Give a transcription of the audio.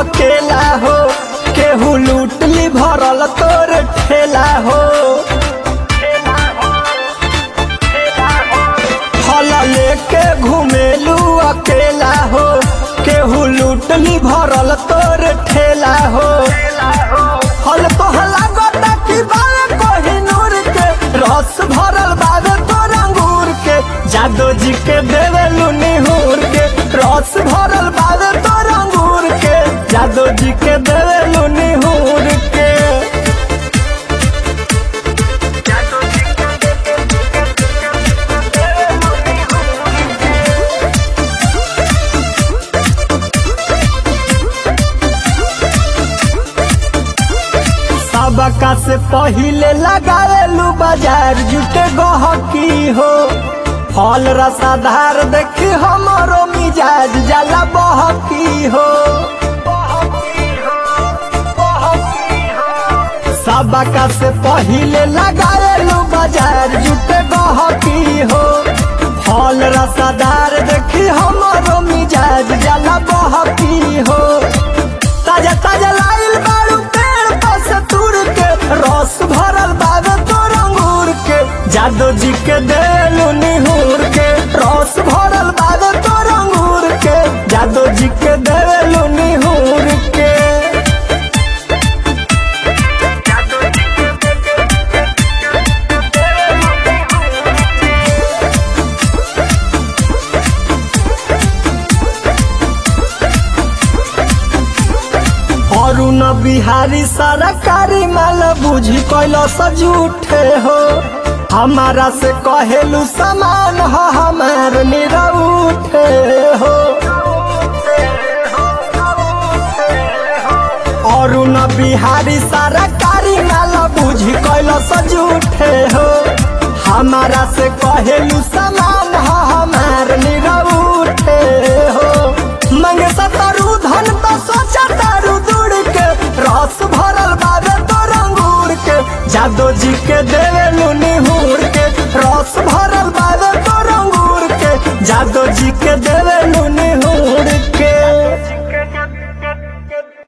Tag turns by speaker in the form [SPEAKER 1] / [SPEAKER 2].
[SPEAKER 1] अकेला हो केहू लूटली भरल तोर ठेला हो फल लेके घुमेलू अकेला हो केहू लूटली भरल तोर ठेला हो फल तोहला गोटा की बाल कोहिनूर के रस भरल बावे तोर अंगूर के जादो जी के देवेलू निहूर के रस भरल बावे तोर अंगूर के जादो जी के देवेलू निहूर के सबका से पहिले लगावेलू बाजार जुटे गहकी हो फल रसाधार देखी हमरो मिजाज जाला बहकी हो सबका से पहिले लगावेलू बाजार जुटे गहकी हो फल रसाधार देखी हमरो मिजाज जाला बहकी हो ताजा ताजा लाइल बाड़ू पेड़ पर से तुर के रस भरल बावे तोर अंगूर के जादो जी के देलू निहूर के रस भरल बावे तोर अंगूर के जादो जी के देलू निहूर के अरुण बिहारी सरकारी माल बुझी कैलो सजूठे हो हमारा से कहेलू समान हो हमार निरउठे हो अरुण बिहारी सरकारी माल बुझी कैलो सजूठे हो हमारा से कहेलू समान हो